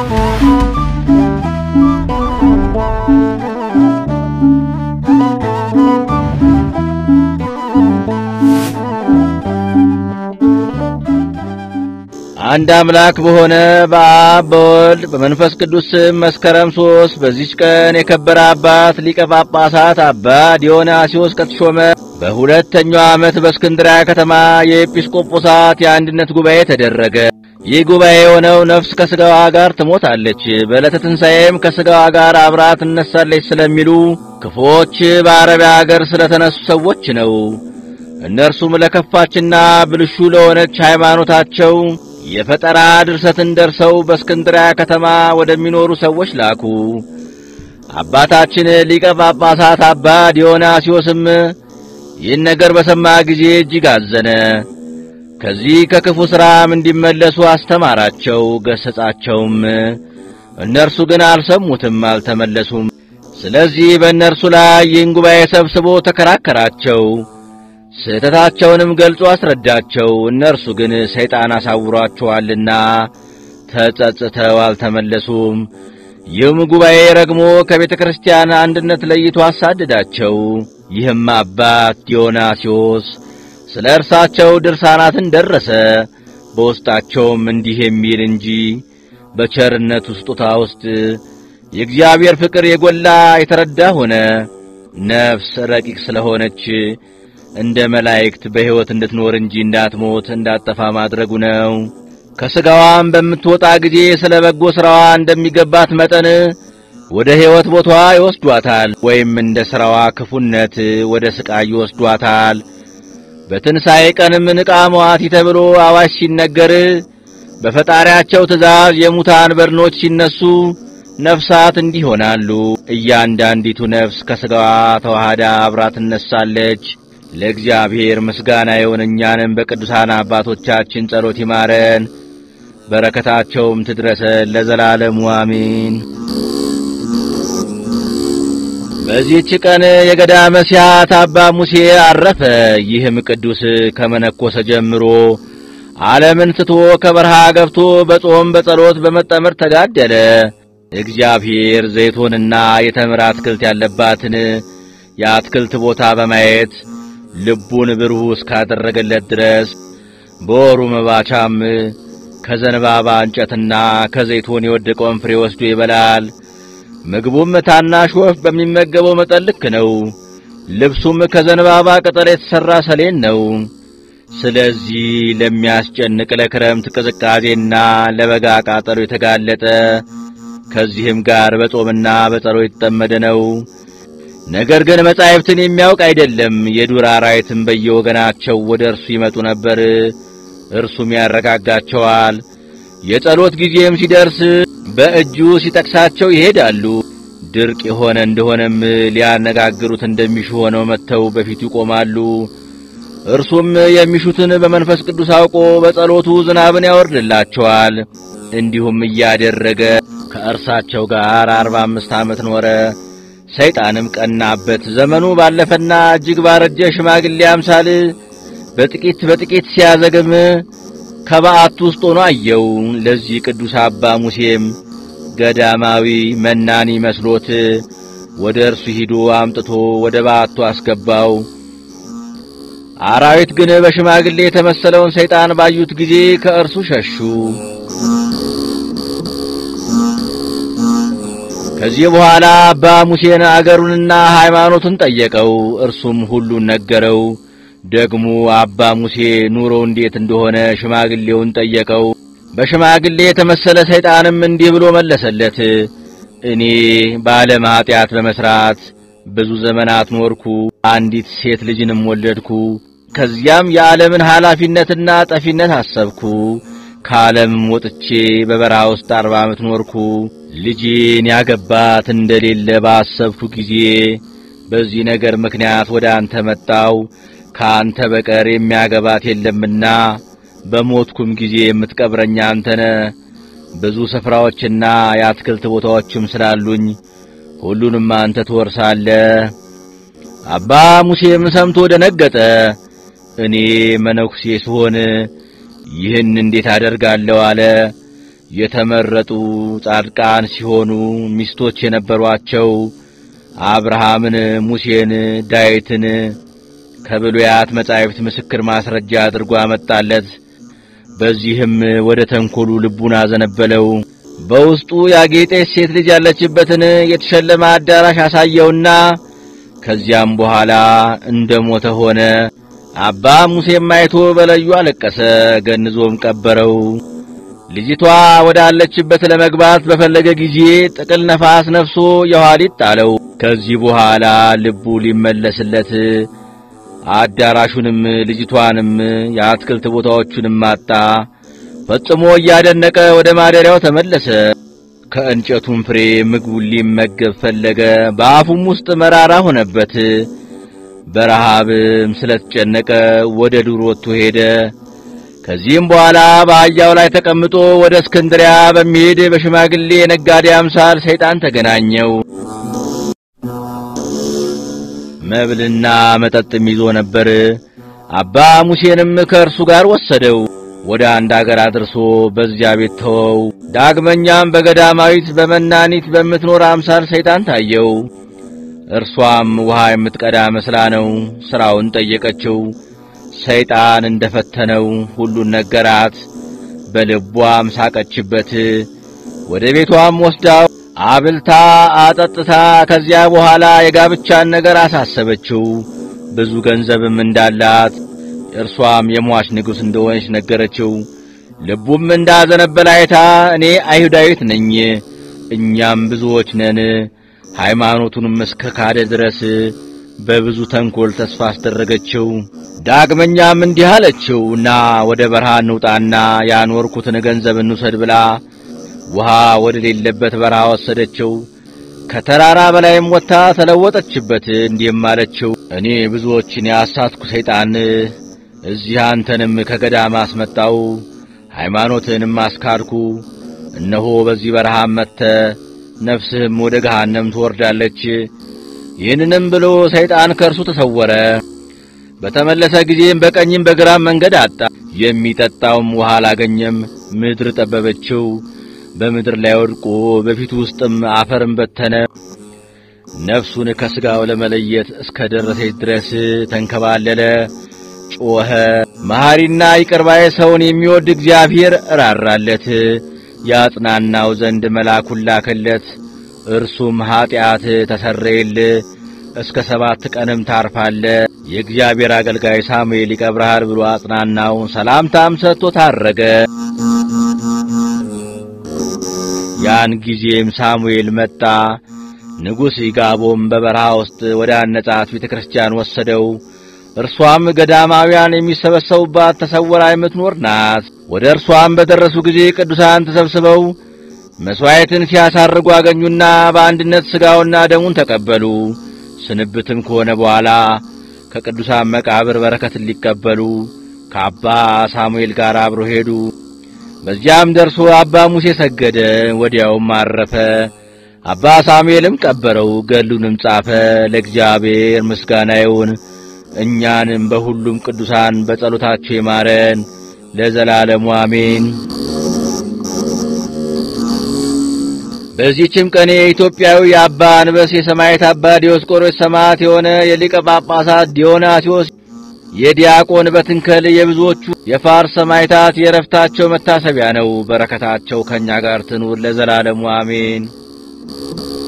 አንድ አምላክ በሆነ በአብ በወልድ በመንፈስ ቅዱስ ስም መስከረም ሦስት በዚች ቀን የከበረ አባት ሊቀ ጳጳሳት አባ ዲዮናስዮስ ከተሾመ በሁለተኛው ዓመት በእስክንድርያ ከተማ የኤጲስቆጶሳት የአንድነት ጉባኤ ተደረገ። ይህ ጉባኤ የሆነው ነፍስ ከሥጋዋ ጋር ትሞታለች፣ በዕለተ ትንሣኤም ከሥጋዋ ጋር አብራ ትነሳለች ስለሚሉ ክፎች በአረቢያ አገር ስለተነሱ ሰዎች ነው። እነርሱም ለከፋችና ብልሹ ለሆነች ሃይማኖታቸው የፈጠራ ድርሰትን ደርሰው በእስክንድርያ ከተማ ወደሚኖሩ ሰዎች ላኩ። አባታችን ሊቀ ጳጳሳት አባ ዲዮናስዮስም ይህን ነገር በሰማ ጊዜ እጅግ አዘነ። ከዚህ ከክፉ ሥራም እንዲመለሱ አስተማራቸው፣ ገሠጻቸውም። እነርሱ ግን አልሰሙትም፣ አልተመለሱም። ስለዚህ በእነርሱ ላይ ይህን ጉባኤ ሰብስቦ ተከራከራቸው። ስህተታቸውንም ገልጾ አስረዳቸው። እነርሱ ግን ሰይጣን አሳውሯቸዋልና ተጸጽተው አልተመለሱም። ይህም ጉባኤ ረግሞ ከቤተ ክርስቲያን አንድነት ለይቶ አሳድዳቸው። ይህም አባት ዲዮናስዮስ ስለ እርሳቸው ድርሳናትን ደረሰ። በውስጣቸውም እንዲህ የሚል እንጂ በቸርነቱ ስጦታ ውስጥ የእግዚአብሔር ፍቅር የጎላ የተረዳ ሆነ። ነፍስ ረቂቅ ስለሆነች እንደ መላእክት በሕይወት እንድትኖር እንጂ እንዳትሞት እንዳትጠፋ ማድረጉ ነው። ከሥጋዋም በምትወጣ ጊዜ ስለ በጎ ሥራዋ እንደሚገባት መጠን ወደ ሕይወት ቦታዋ ይወስዷታል፣ ወይም እንደ ሥራዋ ክፉነት ወደ ሥቃይ ይወስዷታል። በትንሣኤ ቀንም ንቃ መዋቲ ተብሎ አዋጅ ሲነገር በፈጣሪያቸው ትእዛዝ የሙታን በድኖች ሲነሱ ነፍሳት እንዲህ ይሆናሉ። እያንዳንዲቱ ነፍስ ከሥጋዋ ተዋህዳ አብራ ትነሳለች። ለእግዚአብሔር ምስጋና ይሁን። እኛንም በቅዱሳን አባቶቻችን ጸሎት ይማረን፣ በረከታቸውም ትድረሰን ለዘላለሙ አሜን። በዚህች ቀን የገዳመ ሲያት አባ ሙሴ አረፈ። ይህም ቅዱስ ከመነኮሰ ጀምሮ ዓለምን ትቶ ከበረሃ ገብቶ በጾም በጸሎት በመጠመር ተጋደለ። እግዚአብሔር ዘይቶንና የተምር አትክልት ያለባትን የአትክልት ቦታ በማየት ልቡን ብሩህ እስካደረገለት ድረስ በወሩ መባቻም ከዘንባባ እንጨትና ከዘይቶን የወደቀውን ፍሬ ወስዶ ይበላል። ምግቡም ታናሽ ወፍ በሚመገበው መጠን ልክ ነው። ልብሱም ከዘንባባ ቅጠል የተሠራ ሰሌን ነው። ስለዚህ ለሚያስጨንቅ ለክረምት ቅዝቃዜና ለበጋ ቃጠሎ የተጋለጠ ከዚህም ጋር በጾምና በጸሎት የተጠመደ ነው። ነገር ግን መጻሕፍትን የሚያውቅ አይደለም። የዱር አራዊትም በየወገናቸው ወደ እርሱ ይመጡ ነበር፣ እርሱም ያረጋጋቸዋል። የጸሎት ጊዜም ሲደርስ በእጁ ሲጠቅሳቸው ይሄዳሉ። ድርቅ የሆነ እንደሆነም ሊያነጋግሩት እንደሚሹ ሆነው መጥተው በፊቱ ይቆማሉ። እርሱም የሚሹትን በመንፈስ ቅዱስ አውቆ በጸሎቱ ዝናብን ያወርድላቸዋል። እንዲሁም እያደረገ ከእርሳቸው ጋር አርባ አምስት ዓመት ኖረ። ሰይጣንም ቀናበት። ዘመኑ ባለፈና እጅግ ባረጀ ሽማግሌ አምሳል በጥቂት በጥቂት ሲያዘግም ከበዓቱ ውስጥ ሆኖ አየው። ለዚህ ቅዱስ አባ ሙሴም ገዳማዊ መናኒ መስሎት ወደ እርሱ ሂዶ አምጥቶ ወደ በዓቱ አስገባው። አራዊት ግን በሽማግሌ የተመሰለውን ሰይጣን ባዩት ጊዜ ከእርሱ ሸሹ። ከዚህ በኋላ አባ ሙሴን አገሩንና ሃይማኖቱን ጠየቀው። እርሱም ሁሉን ነገረው። ደግሞ አባ ሙሴ ኑሮ እንዴት እንደሆነ ሽማግሌውን ጠየቀው። በሽማግሌ የተመሰለ ሰይጣንም እንዲህ ብሎ መለሰለት። እኔ በዓለም ኀጢአት በመሥራት ብዙ ዘመናት ኖርኩ። አንዲት ሴት ልጅንም ወለድኩ። ከዚያም የዓለምን ኃላፊነትና ጠፊነት አሰብኩ። ከዓለምም ወጥቼ በበረሃ ውስጥ አርባ ዓመት ኖርኩ። ልጄን ያገባት እንደሌለ ባሰብኩ ጊዜ በዚህ ነገር ምክንያት ወደ አንተ መጣው። ከአንተ በቀር የሚያገባት የለምና በሞትኩም ጊዜ የምትቀብረኝ አንተነ። ብዙ ስፍራዎችና የአትክልት ቦታዎችም ስላሉኝ ሁሉንም አንተ ትወርሳለህ። አባ ሙሴም ሰምቶ ደነገጠ። እኔ መነኩሴ ስሆን ይህን እንዴት አደርጋለሁ አለ። የተመረጡ ጻድቃን ሲሆኑ ሚስቶች የነበሯቸው አብርሃምን፣ ሙሴን፣ ዳዊትን ከብሉያት መጻሕፍት ምስክር ማስረጃ አድርጎ አመጣለት። በዚህም ወደ ተንኰሉ ልቡን አዘነበለው። በውስጡ ያጌጠች ሴት ልጅ ያለችበትን የተሸለመ አዳራሽ አሳየውና ከዚያም በኋላ እንደ ሞተ ሆነ። አባ ሙሴም አይቶ በለዩ አለቀሰ፣ ገንዞም ቀበረው። ልጅቷ ወዳለችበት ለመግባት በፈለገ ጊዜ ጥቅል ነፋስ ነፍሶ የኋሊት ጣለው። ከዚህ በኋላ ልቡ ሊመለስለት አዳራሹንም ልጅቷንም የአትክልት ቦታዎቹንም አጣ። ፈጽሞ እያደነቀ ወደ ማደሪያው ተመለሰ። ከእንጨቱም ፍሬ ምግቡን ሊመገብ ፈለገ። በአፉም ውስጥ መራራ ሆነበት። በረሃብም ስለተጨነቀ ወደ ዱር ወጥቶ ሄደ። ከዚህም በኋላ በአህያው ላይ ተቀምጦ ወደ እስክንድሪያ በሚሄድ በሽማግሌ የነጋዴ አምሳል ሰይጣን ተገናኘው። መብልና መጠጥም ይዞ ነበር። አባ ሙሴንም ከእርሱ ጋር ወሰደው። ወደ አንድ አገር አድርሶ በዚያ ቤት ተወው። ዳግመኛም በገዳማዊት በመናኒት በምትኖር አምሳል ሰይጣን ታየው። እርሷም ውሃ የምትቀዳ መስላ ነው። ሥራውን ጠየቀችው። ሰይጣን እንደፈተነው ሁሉን ነገራት። በልቧም ሳቀችበት። ወደ ቤቷም ወስዳው አብልታ አጠጥታ ከዚያ በኋላ የጋብቻን ነገር አሳሰበችው። ብዙ ገንዘብም እንዳላት እርሷም የሟች ንጉሥ እንደሆነች ነገረችው። ልቡም እንዳዘነበለ አይታ እኔ አይሁዳዊት ነኝ፣ እኛም ብዙዎች ነን፣ ሃይማኖቱንም እስከ ካደ ድረስ በብዙ ተንኰል ተስፋ አስደረገችው። ዳግመኛም እንዲህ አለችው፣ ና ወደ በረሃ እንውጣና ያኖርኩትን ገንዘብ እንውሰድ ብላ ውሃ ወደ ሌለበት በረሃ ወሰደችው። ከተራራ በላይም ወጥታ ተለወጠችበት። እንዲህም አለችው፣ እኔ ብዙዎችን ያሳትኩ ሰይጣን እዚህ አንተንም ከገዳም አስመጣው፣ ሃይማኖትህንም አስካድኩ። እነሆ በዚህ በረሃም መጥተ ነፍስህም ወደ ገሃነም ትወርዳለች። ይህንንም ብሎ ሰይጣን ከእርሱ ተሰወረ። በተመለሰ ጊዜም በቀኝም በግራም መንገድ አጣ። የሚጠጣውም ውሃ አላገኘም። ምድር ጠበበችው። በምድር ላይ ወድቆ በፊቱ ውስጥም አፈርን በተነ። ነፍሱን ከሥጋው ለመለየት እስከ ደረሰች ድረስ ተንከባለለ፣ ጮኸ። መሐሪና ይቅርባይ ሰውን የሚወድ እግዚአብሔር እራራለት፣ ያጽናናው ዘንድ መልአኩን ላከለት። እርሱም ኀጢአት ተሰረየል፣ እስከ ሰባት ቀንም ታርፋለ፣ የእግዚአብሔር አገልጋይ ሳሙኤል ይቀብርሃል ብሎ አጽናናው። ሰላምታም ሰጥቶ ታረገ። ያን ጊዜም ሳሙኤል መጣ። ንጉሥ ይጋቦም በበረሃ ውስጥ ወደ አነጻት ቤተ ክርስቲያን ወሰደው። እርሷም ገዳማውያን የሚሰበሰቡባት ተሰውራ የምትኖር ናት። ወደ እርሷም በደረሱ ጊዜ ቅዱሳን ተሰብስበው መሥዋዕትን ሲያሳርጉ አገኙና በአንድነት ሥጋውና ደሙን ተቀበሉ። ስንብትም ከሆነ በኋላ ከቅዱሳን መቃብር በረከትን ሊቀበሉ ከአባ ሳሙኤል ጋር አብሮ ሄዱ። በዚያም ደርሶ አባ ሙሴ ሰገደ፣ ወዲያውም አረፈ። አባ ሳሙኤልም ቀበረው፣ ገድሉንም ጻፈ። ለእግዚአብሔር ምስጋና ይሁን፣ እኛንም በሁሉም ቅዱሳን በጸሎታቸው ይማረን ለዘላለሙ አሜን። በዚህችም ቀን የኢትዮጵያዊ የአባ አንበስ የሰማዕት አባ ዲዮስቆሮስ ሰማዕት የሆነ የሊቀ ጳጳሳት ዲዮናስዮስ የዲያቆን በትንከል የብዙዎቹ የፋርስ ሰማዕታት የረፍታቸው መታሰቢያ ነው። በረከታቸው ከእኛ ጋር ትኑር ለዘላለሙ አሜን።